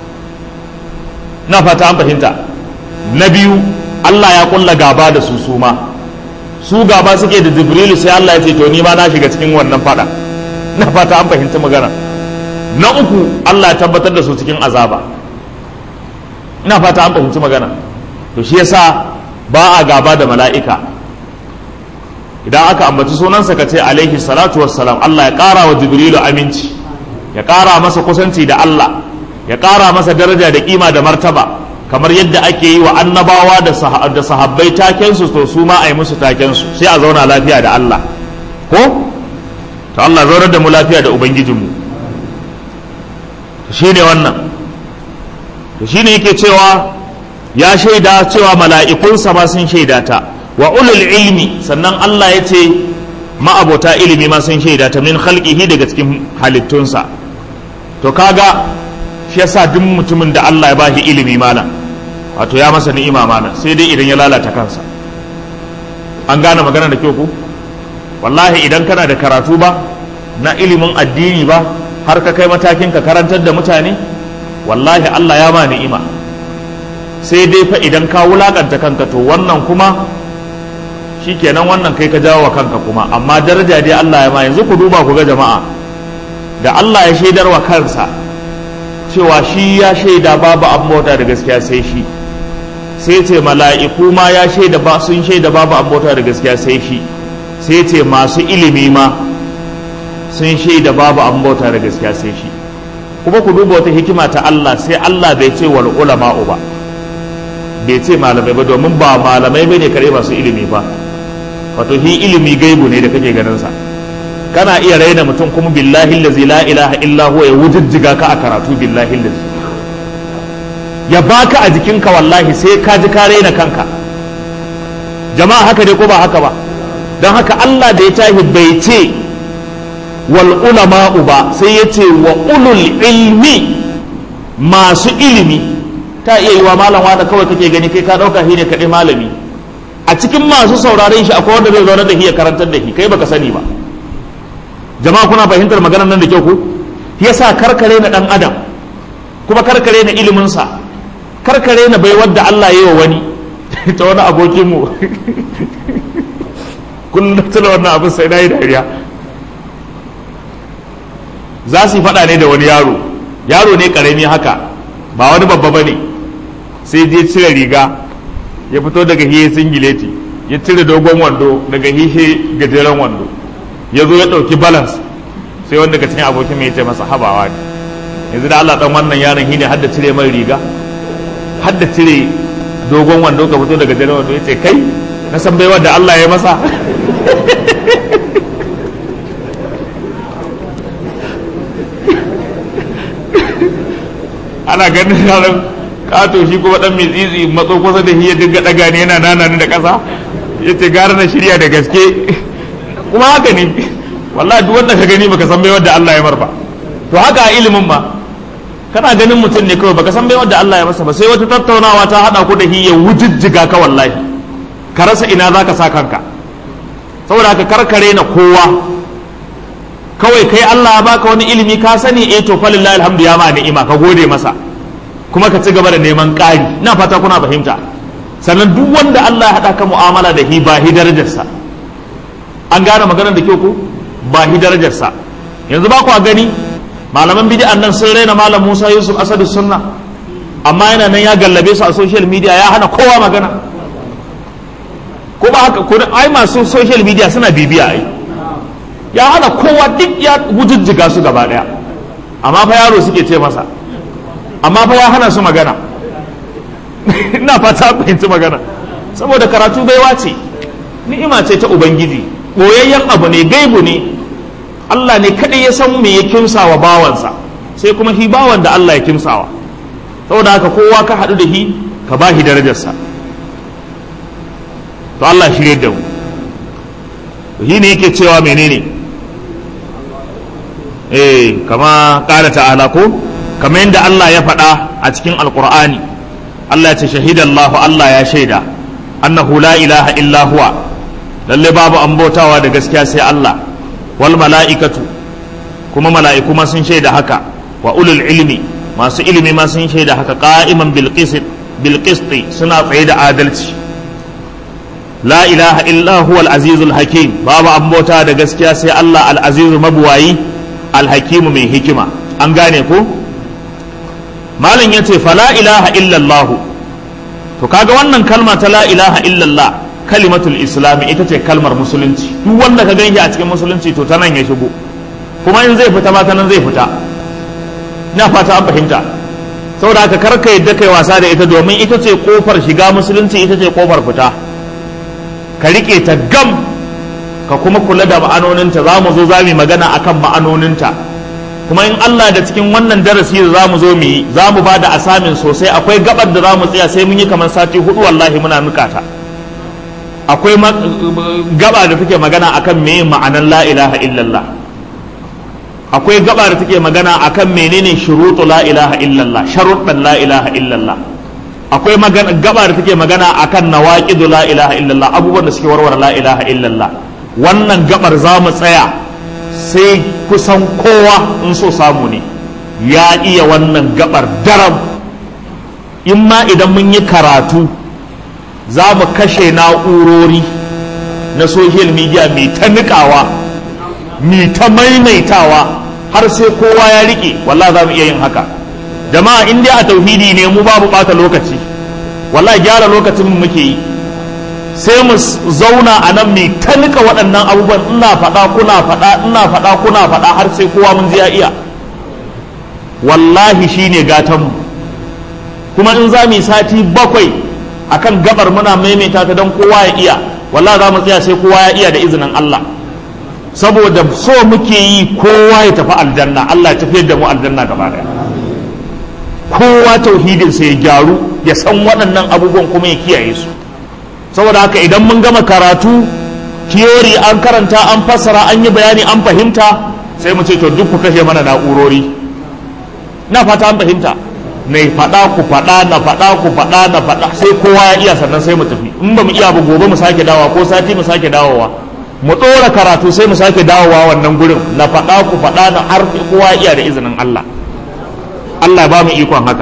S1: na fata an fahimta na biyu Allah ya kulla gaba da su su ma su gaba suke da jibrilu sai Allah ya ce to ni ma na shiga cikin wannan fada na fata an fahimta magana na uku Allah ya tabbatar da su cikin azaba ina fata an fahimci magana to shi yasa ba a gaba da mala'ika idan aka ambaci sunansa ka ce alaihi salatu wassalam Allah ya ƙara wa jibrilu aminci ya ƙara masa kusanci da Allah ya ƙara masa daraja da kima da martaba kamar yadda ake yi wa annabawa da sahabbai takensu to su ma a yi musu takensu sai a zauna lafiya da Allah ko to Allah zaunar da mu lafiya da ubangijinmu shi ne wannan to shi ne yake cewa ya shaida cewa mala'ikunsa ma sun shaida ta wa ulul ilmi sannan Allah ya ce ma'abota ilimi ma sun shaida ta min khalqihi daga cikin halittunsa to kaga shi yasa duk mutumin da Allah ya bashi ilimi malam wato ya masa ni'ima malam sai dai idan ya lalata kansa an gane magana da kyau ku wallahi idan kana da karatu ba na ilimin addini ba har ka kai matakin ka karantar da mutane wallahi Allah ya ma ni'ima sai dai fa idan ka wulakanta kanka to wannan kuma shikenan wannan kai ka jawo wa kanka kuma amma daraja dai Allah ya ma yanzu ku duba ku ga jama'a da Allah ya shaidar wa kansa cewa shi ya shaida babu an bauta da gaskiya sai shi sai ce mala'iku ma ya shaida ba sun shaida babu an bauta da gaskiya sai shi sai ce masu ilimi ma sun shaida babu an bauta da gaskiya sai shi kuma ku duba wata hikima ta Allah sai Allah bai ce wal ulama'u ba bai ce malamai ba domin ba malamai bane kare masu ilimi ba wato shi ilimi gaibu ne da kake ganin sa kana iya raina mutum kuma billahi allazi la ilaha illa huwa ya wujijjiga ka a karatu billahi allazi ya baka a jikinka wallahi sai ka ji ka raina kanka jama'a haka ne ko ba haka ba don haka Allah da ya tahi bai ce wal ulama'u ba sai ya ce wa ulul ilmi masu ilimi ta iya yi wa malam wanda kawai kake gani kai ka dauka shi ne kaɗai malami a cikin masu sauraren shi akwai wanda zai zaune da shi ya karantar da shi kai baka sani ba jama'a kuna fahimtar maganar nan da kyau ku yasa karkare na dan adam kuma karkare na iliminsa karkare na bai wadda Allah yi wa wani ta wani abokinmu kullum tuna wannan abin sai na yi dariya za su yi faɗa ne da wani yaro yaro ne ƙarami haka ba wani babba ba ne sai je cire riga ya fito daga hiye singileti ya cire dogon wando daga hihe gajeren wando ya zo ya ɗauki balance sai wanda daga cikin abokin mai ce masa habawa ne yanzu da Allah dan wannan yaron shine har da cire mai riga har da cire dogon wando ka fito daga jere wando yace kai na san baiwar da Allah ya masa ana ganin yaron kato shi kuma dan mai tsitsi matso kusa da shi ya dinga daga ne yana nana da kasa yace gara na shirya da gaske kuma haka ne wallahi duk wanda ka gani baka san baiwar da Allah ya mar ba to haka a ilimin ma kana ganin mutum ne kawai baka san bai wanda Allah ya masa ba sai wata tattaunawa ta hada ku da hi ya wujijjiga ka wallahi ka rasa ina zaka sa kanka saboda haka karkare na kowa kawai kai Allah ya baka wani ilimi ka sani eh to falillahi alhamdu ya ma ni'ima ka gode masa kuma ka ci gaba da neman ƙari ina fata kuna fahimta sannan duk wanda Allah ya haɗa ka mu'amala da hi ba hi darajarsa an gane maganar da kyau ko ba hi darajarsa yanzu ba ku gani malaman bid'an nan sun raina malam Musa Yusuf Asadu Sunna amma yana nan ya gallabe su a social media ya hana kowa magana ko ba haka ko ai masu social media suna bibiya ai ya hana kowa duk ya wujujjiga su gaba daya amma fa yaro suke ce masa amma fa ya hana su magana ina fata fahimci magana saboda karatu baiwa ce ni'ima ce ta ubangiji boyayyen abu ne gaibu ne Allah ne kadai ya san me ya kimsawa bawansa sai kuma shi bawan da Allah ya kimsawa saboda haka kowa ka haɗu da shi ka ba shi darajarsa to Allah shirye da mu shi ne yake cewa menene eh kama ƙara ta'ala ko kamar yadda Allah ya faɗa a cikin alƙur'ani Allah ya ce shahidallahu Allah ya shaida annahu la ilaha illa huwa lalle babu an bautawa da gaskiya sai Allah wal mala'ikatu kuma mala'iku ma sun shaida haka wa ulul ilmi masu ilimi ma sun shaida haka qa'iman bil qist bil suna tsaye da adalci la ilaha illa huwa al azizul hakim babu an bauta da gaskiya sai Allah al azizu mabuwayi al hakimu mai hikima an gane ko malam yace fa la ilaha illa Allah to kaga wannan kalma ta la ilaha illa Allah kalimatul islami ita ce kalmar musulunci duk wanda ka ganshi a cikin musulunci to ta nan ya shigo kuma in zai fita ma ta nan zai fita ina fata an fahimta saboda haka kar ka yadda kai wasa da ita domin ita ce kofar shiga musulunci ita ce kofar fita ka rike ta gam ka kuma kula da ma'anoninta za mu zo za mu magana akan ma'anoninta kuma in Allah da cikin wannan darasi da za mu zo mu yi za mu ba da asamin sosai akwai gabar da za mu tsaya sai mun yi kamar sati hudu wallahi muna nukata akwai gaba da take magana akan me ma'anan la ilaha illallah akwai gaba da take magana akan menene shurutu la ilaha illallah sharuɗan la ilaha illallah akwai magana gaba da take magana akan nawaqidu la ilaha illallah abubuwan da suke warware la ilaha illallah wannan gabar za mu tsaya sai kusan kowa in so samu ne ya iya wannan gabar daram in ma idan mun yi karatu za mu kashe na'urori na social media mai ta nikawa mai ta maimaitawa har sai kowa ya rike wallah za mu iya yin haka jama'a in dai a tauhidi ne mu babu bata lokaci wallah gyara lokacin mu muke yi sai mu zauna a nan mai ta nika waɗannan abubuwan ina faɗa kuna faɗa ina faɗa kuna faɗa har sai kowa mun ya iya wallahi shine gatan mu kuma in za mu yi sati bakwai akan gabar muna maimaita ta don kowa ya iya wallah za mu tsaya sai kowa ya iya da izinin Allah saboda so muke yi kowa ya tafi aljanna Allah ya tafiyar da mu aljanna gaba daya kowa tauhidin sa ya gyaru ya san waɗannan abubuwan kuma ya kiyaye su saboda haka idan mun gama karatu theory an karanta an fassara an yi bayani an fahimta sai mu ce to duk ku kashe mana na'urori na fata an fahimta na faɗa ku faɗa na faɗa ku faɗa na faɗa sai kowa ya iya sannan sai mu tafi in ba mu iya ba gobe mu sake dawowa ko sati mu sake dawowa mu ɗora karatu sai mu sake dawowa wannan gurin na faɗa ku faɗa na har kowa ya iya da izinin Allah Allah ba mu ikon haka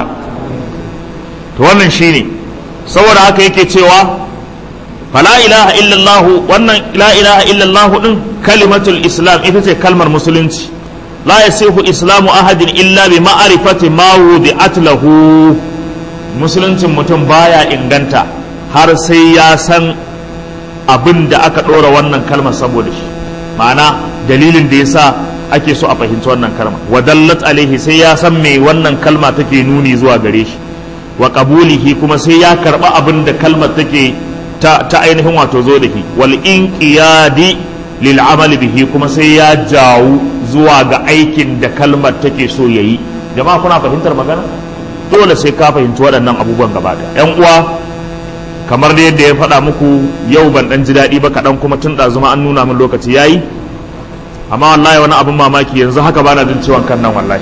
S1: to wannan shine saboda haka yake cewa fala ilaha illallah wannan la ilaha illallah din kalimatul islam ita ce kalmar musulunci la yasihu islamu ahadin illa bi ma'rifati ma wudi'at lahu musuluncin mutum baya inganta har sai ya san abin da aka ɗora wannan kalmar saboda shi ma'ana dalilin da yasa ake so a fahimci wannan kalma wa dallat alaihi sai ya san me wannan kalma take nuni zuwa gare shi wa qabulihi kuma sai ya karba abin da kalmar take ta, ta ainihin wato zo da shi wal inqiyadi lil amal bihi kuma sai ya jawo zuwa ga aikin da kalmar take so yayi jama'a kuna fahimtar magana dole sai ka fahimci waɗannan abubuwan gaba da yan uwa kamar da yadda ya faɗa muku yau ban ɗan ji daɗi ba kaɗan kuma tun ɗazuma an nuna min lokaci yayi amma wallahi wani abin mamaki yanzu haka bana jin ciwon kan nan wallahi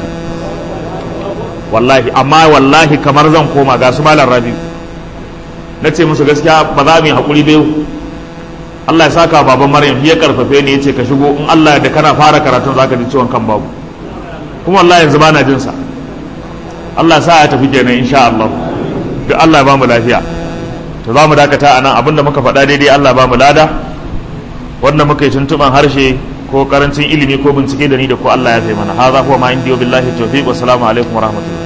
S1: wallahi amma wallahi kamar zan koma ga su malam rabiu na ce musu gaskiya ba za mu yi haƙuri bai Allah ya saka baban Maryam ya karfafe ni yace ka shigo in Allah da kana fara karatun zaka ji ciwon kan babu kuma wallahi yanzu bana jin sa Allah sa ya tafi kenan insha Allah duk Allah ya bamu lafiya to za mu dakata a nan abinda muka faɗa daidai Allah ba mu lada wanda muka yi tuntuɓan harshe ko karancin ilimi ko bincike da ni da ko Allah ya fi mana haza huwa ma indiyo billahi tawfiq wa salamu alaikum wa rahmatullah